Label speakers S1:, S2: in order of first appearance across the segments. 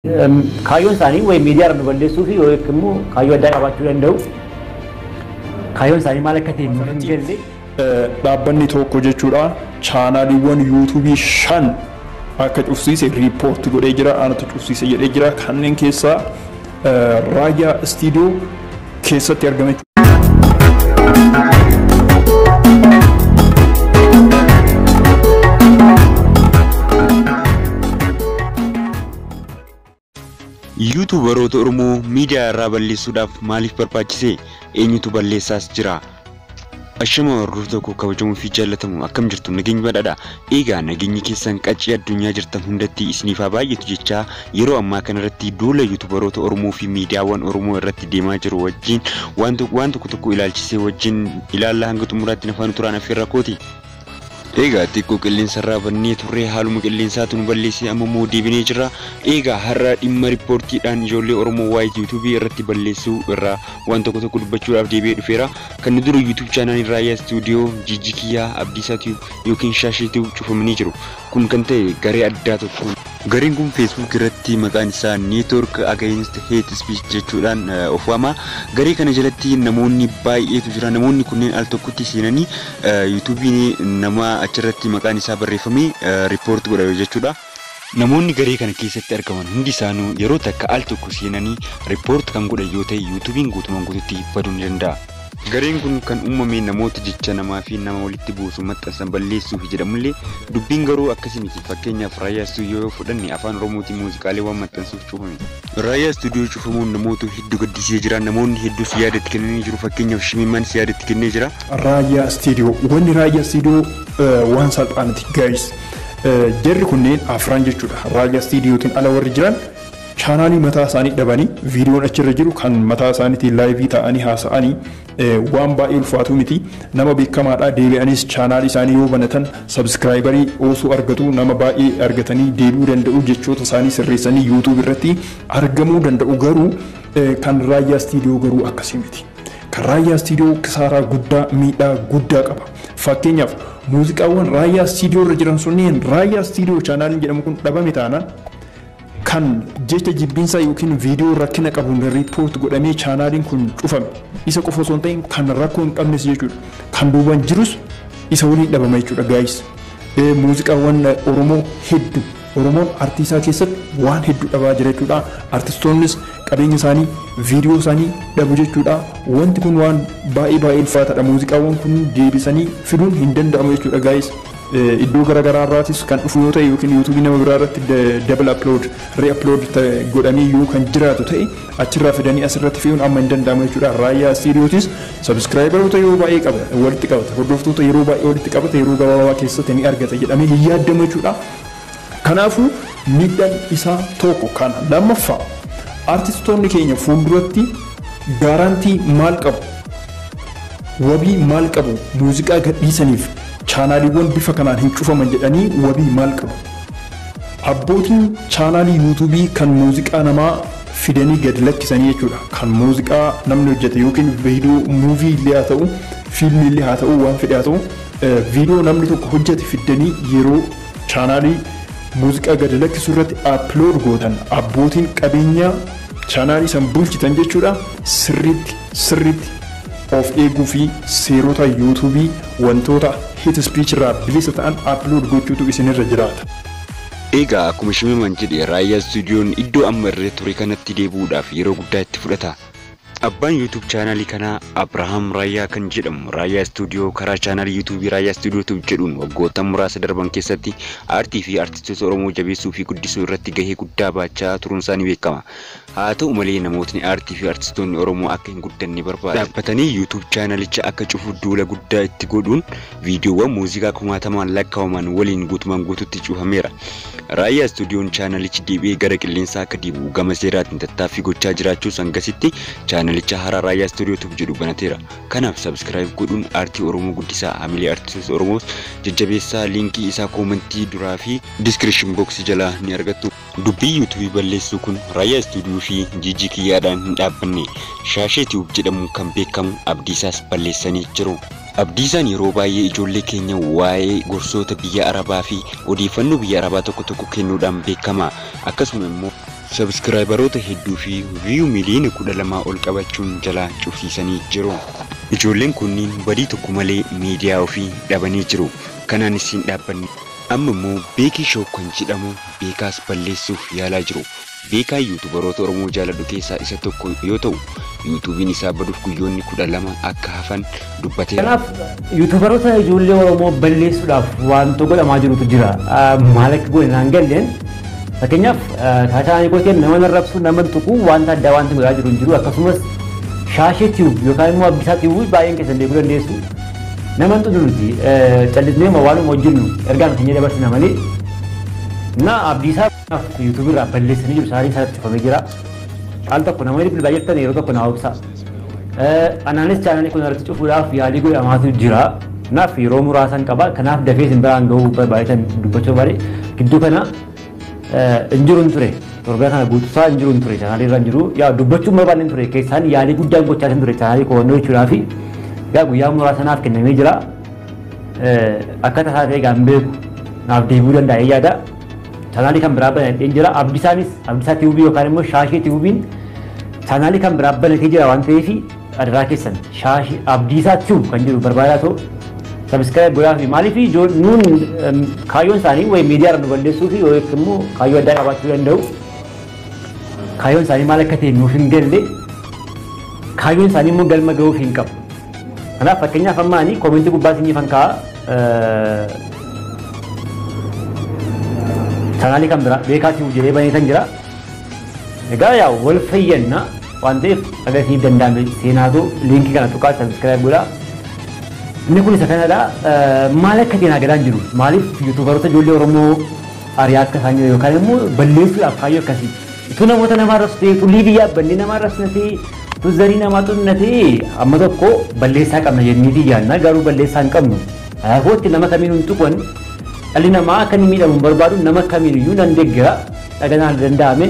S1: Kaayyoon isaanii wayii miidiyaa irra nu balleessuu fi yookiin immoo kaayyoo addaa qabaachuu danda'u. Kaayyoon isaanii maal akka ta'e nuuf hin galle.
S2: Dhaabbanni tokko jechuudha chaanaaliiwwan yuutuubii shan akka cufsiise riippoorti godhee jira aanatu cufsiise jedhee jira kanneen keessaa raayyaa istiidiyoo keessatti argame.
S3: yuutuubaroota oromoo miidiyaa irraa balleessuudhaaf maaliif barbaachise eenyutu balleessaas jira ashama warroota tokko kabajamuu fi jaallatamu akkam jirtu nageenyi badhaadha eegaa nageenyi keessan qaccii addunyaa jirtan hundatti isiniif haa baay'atu jechaa yeroo ammaa kanarratti duula yuutuubaroota oromoo fi miidiyaawwan oromoo irratti deemaa jiru wajjin waan tokko tokko ilaalchisee wajjin ilaallaa hanga xumuraatti nafaan turaan affeerra kooti. Egaa xiqqoo qilleensa irraa bannee turree haaluma qilleensaatu nu balleessee amma immoo deebinee jirra. Egaa har'a dhimma riippoortiidhaan ijoollee Oromoo waayit yuutuubii irratti balleessuu irraa waan tokko tokko dubbachuudhaaf deebi'ee dhufeera. Kan nu dura yuutuub chaanaaliin raayyaa istuudiyoo jijjikiyyaa abdiisaa tiyuu yookiin shaashii tiyuu cufamanii jiru. Kun kan ta'e garee addaa tokkoon. Gareen kun feesbuuk irratti maqaan isaa neetwork against hate speech jechuudhaan of waama. Garee kana jalatti namoonni baay'eetu jira. Namoonni kunneen al tokkotti seenanii yuutuubiin nama achirratti maqaan isaa barreeffamee riippoorti godha jechuudha. Namoonni garee kana keessatti argaman hundi isaanuu yeroo takka al tokko seenanii riippoorti kan godhan yoo ta'e yuutuubiin guutumaan guututti baduu ni danda'a. Gareen kun kan uumame namoota jecha namaa fi nama walitti buusu maxxansan balleessuuf jedhamullee dubbiin garuu akkasii miti fakkeenyaaf raayyaa istuudiyoo yoo fudhanne afaan oromootiin muuziqaalee waan maxxansuuf cufame. Raayyaa istuudiyoo cufamuun namoota hedduu gaddisee jira namoonni hedduus yaadatti kennanii jiru fakkeenyaaf shimimmanis yaadatti kennee jira.
S2: Raayyaa istiidiyoo wanni raayyaa istiidiyoo waan salphaaniti gaayis jarri kunneen afran jechuudha raayyaa istiidiyootiin ala warri jiran chaanaalii mataa isaanii dhabanii viidiyoon achirra jiru kan mataa isaaniitiin laayivii ta'anii haasa'anii waan baay'ee ulfaatu miti nama beekamaadha deebi'anis chaanaalii isaanii yoo banatan sabskraayibarii osoo argatu nama baay'ee argatanii deebi'uu danda'u jechoota isaanii sirreessanii yuutuub irratti argamuu danda'u garuu kan raayyaa istiidiyoo garuu akkasii miti. Kan raayyaa istiidiyoo kisaaraa guddaa miidhaa guddaa qaba. Fakkeenyaaf muuziqaawwan raayyaa istiidiyoo irra jiran sunneen raayyaa istiidiyoo chaanaaliin jedhamu kun dhabame taanaan kan jecha jibbinsaa yookiin viidiyoo rakkina qabuun riippoort godhamee chaanaaliin kun cufame isa qofa osoo hin ta'in kan rakkoo hin qabnes jechuudha kan duubaan jirus isa waliin dhabama jechuudha gaayis muuziqaawwan oromoo hedduu oromoon artiisaa keessatti waan hedduu dhabaa jira jechuudha artistoonnis qabeenya isaanii viidiyoo isaanii dhabu jechuudha wanti kun waan baay'ee baay'ee ulfaataadha muuziqaawwan kun deebisanii fiduun hin danda'amu jechuudha gaayis iddoo garaagaraa irraatis kan dhufu yoo ta'e yookiin yuutuubii nama biraa irratti dabal upload re upload godhamee yoo kan jiraatu ta'e achirraa fidanii asirratti fe'uun amma hin danda'amu jechuudha raayyaa istiidiyootis sabskraayibaroota yeroo baay'ee qaba walitti qabata hordoftoota yeroo baay'ee walitti qabata yeroo gabaabaa keessatti ni argata jedhamee hin yaadamu jechuudha kanaafuu miidhaan isaa tokko kana lammaffaa artistoonni keenya fuulduratti gaarantii maal qabu wabii maal qabu muuziqaa gadhiisaniif chaanaaliiwwan bifa kanaan hin cufaman jedhanii wabii maal qabu. Abbootiin chaanaalii yuutuubii kan muuziqaa namaa fidanii gad lakkisanii jechuudha. Kan muuziqaa namni hojjete yookiin viidiyoo muuvii illee haa ta'u, fiilmii illee haa ta'u, waan fedhe haa ta'u, viidiyoo namni tokko hojjete fidanii yeroo chaanaalii muuziqaa gad lakkisuu irratti aplood gootan abbootiin qabeenyaa chaanaalii san bulchitan jechuudha. Sirriitti sirriitti of eeguu fi seerota yuutuubii wantoota hit speech irraa bilisa ta'an upload gochuutu isinirra jiraata.
S3: Egaa akkuma shimiman jedhe raayyaa istuudiyoon iddoo amma irra ture kanatti deebi'uudhaaf yeroo guddaa itti fudhata. Abbaan yuutuub chaanaalii kanaa Abrahaam Raayyaa kan jedhamu Raayyaa Istuudiyoo karaa chaanaalii yuutuubii Raayyaa Istuudiyoo jedhuun waggoota muraasa darban keessatti aartii fi aartistoota Oromoo jabeessuu fi guddisuu irratti gahee guddaa baachaa turuun isaanii beekama. Haa ta'u malee namootni aartii fi aartistoonni Oromoo akka hin guddanne barbaada. Dhaabbatanii yuutuub chaanaalicha akka cufu duula guddaa itti godhuun viidiyoowwan muuziqaa kumaatamaan lakkaa'aman waliin guutumaan guututti cufameera. Raayyaa Istuudiyoon chaanalichi deebi'ee gara qilleensaa akka deebi'u gama seeraatiin tattaaffii gochaa jiraachuus hangasitti chaanalicha haaraa Raayyaa Istuudiyootuuf jedhu banateera. Kanaaf sabskiraayib godhuun aartii Oromoo guddisaa hamilee aartistoota Oromoos jajjabeessaa liinkii isaa koomentii duraa fi diskiripshin booksii jalaa ni argattu. Dubbii yuutuubii balleessuu kun Raayyaa Istuudiyoo fi Jiijii Kiyyaadhaan hin dhaabbanne Shaashee Tiyuub jedhamuun kan beekamu Abdiisaas balleessanii jiru. Abdiisaan yeroo baay'ee ijoollee keenya waa'ee gorsoota biyya Arabaa fi odeeffannoo biyya Arabaa tokko tokko kennuudhaan beekama. Akkasuma immoo sabskraayibaroota hedduu fi viiyuu miliyoona kudha lamaa ol qabachuun jalaa cufsiisanii jiru. Ijoolleen kunniin badii tokko malee miidiyaa ofii dhabanii jiru. Kanaanis hin dhaabbanne. Amma immoo beekii shoo kan jedhamu beekaas balleessuuf yaalaa jiru. Beekaa yuutubaroota Oromoo jaaladhu keessaa isa tokko yoo ta'u, yuutuubiin isaa baduuf guyyoonni kudha lama akka hafan dubbateera.
S1: Kanaaf yuutubaroota ijoollee Oromoo balleessuudhaaf wanto godhamaa jirutu jira. Maal akka godhe naan galleen fakkeenyaaf taataanii gooteen nama narrabsu nama tuqu wanta addaa wanti godhaa jiru hin jiru akkasumas shaashee tiyuub yookaan immoo abbisaa tiyuub baay'een keessan beekuu dandeessu. Nama tuqu nuti callisnee waanuma hojjennu ergaan keenya dabarsina malee na abdiisaa yuutuubii irraa balleessanii jiru isaanii isaatti cufamee jira. Al tokko namoonni bilbilaa jirtan yeroo tokko naa obsa. Anaanis chaanalii kun irratti cufuudhaaf yaalii godhamaatu jira. Kanaaf yeroo muraasan qaba. Kanaaf dafee isin biraan gahuu barbaadan dubbachuu barbaade gidduu kana hin jiru ture. Torbee kana guutuusaa hin jiru ture chaanalii irra hin jiru. Yaa dubbachuun barbaadne ture keessaan yaalii guddaan gochaa ture chaanalii qo'annoo jechuudhaa fi yaa guyyaa muraasanaaf kennamee jira. Akka tasaa ta'e gaan beeku naaf deebi'uu danda'ee yaada. chaanaalii kan biraa banatee jira. Abdisaanis Abdisaa tiivubii yookaan immoo shaashii tiivubiin chaanaalii kan biraa banatee jira waan ta'eef adaraa keessan shaashii Abdiisaa tiivu kan jiru barbaadaa ta'u sabiskiraayib godhaa fi maaliif nuun kaayyoon isaanii wayi miidiyaa irra nu balleessuu fi yookiin immoo kaayyoo addaa qabaachuu danda'u. Kaayyoon isaanii maal akka ta'e nuuf hin galle kaayyoon isaanii immoo galma gahuuf hin qabu. Kanaaf fakkeenyaaf amma ani koomentii gubbaa isinii fan kaa'a chaanaalii kan biraa beekaatiif jedhee baneetan jira. Egaa yaa wal fayyanna waan ta'eef agarsiif danda'ame seenaatu liinkii kana tuqaa sabiskiraayib godhaa. Inni kun isa kanadha. Maal akka ta'e galaan jiru maaliif yuutuubaroota ijoollee Oromoo ari'aa akka isaan jiru yookaan immoo balleessuudhaaf kaayyoo akkasii. Utuu namoota namaa arrabsu ta'e utuu liivii yaabbannee namaa arrabsina ta'e utuu zarii namaa xunna ta'e amma tokko balleessaa qabna jenniitii yaadna garuu balleessaa hin qabnu. Kanaafuu nama kamiin hin tuqan dhalli namaa akka inni miidhamu barbaadu nama kamiiniyyuu nan deeggara dhaganaan danda'ame.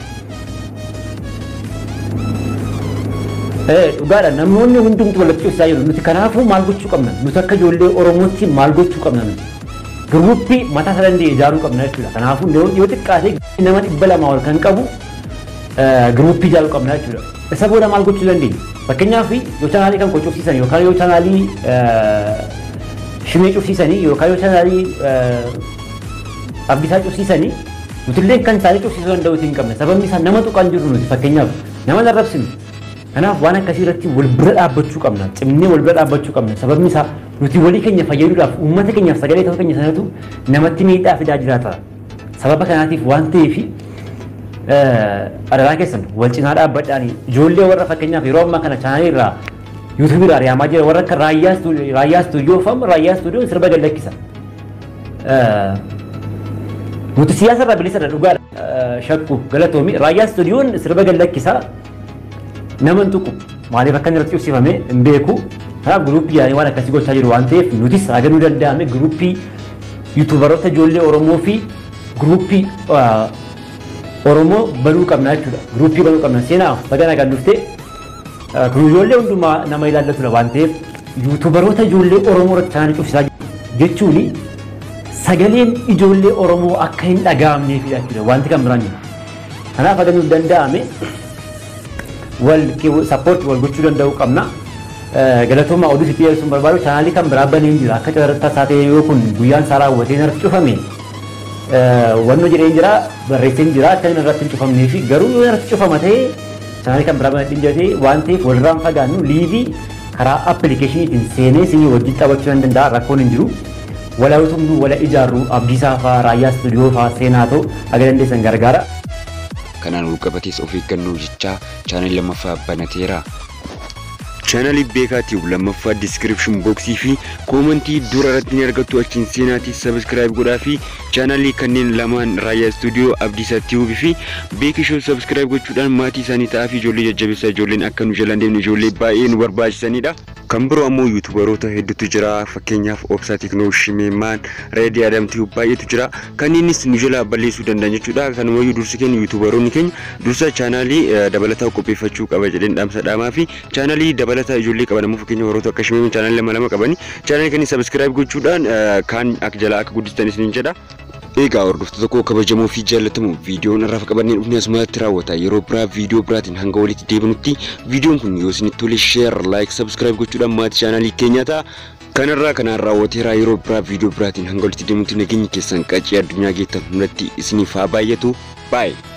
S1: Dhugaadha namoonni hundumtu walitti cimsaa jiru nuti kanaafuu maal gochuu qabna nuti akka ijoollee Oromootti maal gochuu qabna nuti. Giruuppii mataa isaa danda'e ijaaruu qabna jechuudha. Kanaafuu yoo xiqqaate nama dhibba lama ol kan qabu giruuppii ijaaruu qabna jechuudha. Isa booda maal gochuu dandeenya? Fakkeenyaaf yoo chaanaalii kan qocoofsiisan yookaan yoo chaanaalii shimee cufsiisanii yookaan yoo chaanaalii abdiisaa cufsiisanii nutillee kan isaanii cufsiisuu danda'u hin qabne sababni isaa nama tuqaan jiru nuti fakkeenyaaf nama narrabsinu kanaaf waan akkasii irratti wal bira dhaabbachuu qabna cimnee wal bira dhaabbachuu qabna sababni isaa nuti walii keenya fayyaduudhaaf uummata keenyaaf sagalee ta'uu keenya sanatu namatti miidhaa fidaa jiraata sababa kanaatiif waan ta'eef adaraa keessan wal cinaa dhaabbadhaan ijoollee warra fakkeenyaaf yeroo ammaa kana chaanaalii irraa yuutuubii irraa ari'amaa jira warra akka raayyaa istuudiyoo fa'a raayyaa istuudiyoo sirba gallakkisa. Nuti siyaasa irraa bilisa dhugaadha shakku galatoomi raayyaa istuudiyoon sirba gallakkisa nama hin tuqu maaliif akka inni irratti cufsifame hin beeku. Kanaaf guruuppii yaanii waan akkasii gochaa jiru waan ta'eef nutis haganuu danda'ame guruuppii yuutuubaroota ijoollee Oromoo fi guruuppii Oromoo banuu qabna jechuudha. Guruuppii banuu qabna seenaa bagana kan dhuftee kun ijoollee hundumaa nama ilaallatudha waan ta'eef yuutuubaroota ijoollee Oromoo irratti chaanaalii cufsisaa jechuun sagaleen ijoollee Oromoo akka hin dhaga'amneefidha jechuudha wanti kan biraan jiru. Kanaaf haga nuuf danda'ame wal sappoortii wal gochuu danda'uu qabna. Galatooma oduu sitti dhiyeessuun barbaadu chaanaalii kan biraa banee jira akka carraatti isaa ta'e yoo kun guyyaan isaa raawwatee narratti cufame wannoo jedhee jira barreessee jira akka inni irratti hin cufamnee fi garuu yoo irratti cufama ta'ee chaanaalii kan biraa banadhiin jedhee waan ta'eef walirraan fagaannu liivii karaa appilikeeshiniitiin seenee isinii wajjin taphachuu nan danda'a rakkoon hin jiru. Wala utumnu wala ijaarru abdiisaa fa'aa raayyaa istuudiyoo fa'aa seenaa ta'u aga dandeessan gargaara.
S3: Kanaan wal qabatees of eeggannoo jechaa chaanal lammaffaa banateera. chaanalii beekaatiif lammaffaa diskiripshin booksii fi koomentii dura irratti ni argattu achiin seenaatii sabiskiraayib godhaa fi chaanalii kanneen lamaan raayyaa istuudiyoo abdiisaa tiivubii fi beekishoo sabiskiraayib gochuudhaan maatii isaanii ta'aa fi ijoollee jajjabeessaa ijoolleen akka nu jalaan deemne ijoollee baay'ee nu barbaachisanidha. Kan biroo ammoo yuutubaroota hedduutu jira fakkeenyaaf obsaa tiknoo shimeemaan reedii adamtii baay'eetu jira kanneenis nu jalaa balleessuu danda'an jechuudha kanumayyuu dursi keenya yuutubaroonni keenya dursa chaanaalii dabalataa qopheeffachuu qaba jedheen dhaamsa dhaamaa fi chaanaalii dabalataa ijoollee qaban ammoo fakkeenya warroota akka shimeemaan chaanaalii lama lama qabani chaanaalii kanneen sabiskiraayib gochuudhaan kaan akka jalaa akka guddistan isiniin jedha. Egaa hordoftoota koo kabajamoo fi jaallatamu viidiyoon irraa qabannee dhufne asumatti raawwata yeroo biraa viidiyoo biraatiin hanga walitti deebinutti viidiyoon kun yoo isinitti tole sheer laayik sabskiraayib gochuudhaan maatii chaanaalii keenyaa ta'a. Kanarraa kanaan raawwateera yeroo biraa viidiyoo biraatiin hanga walitti deebinutti nageenyi keessan qaccee addunyaa geettan hundatti isiniif haa baay'atu baay'ee.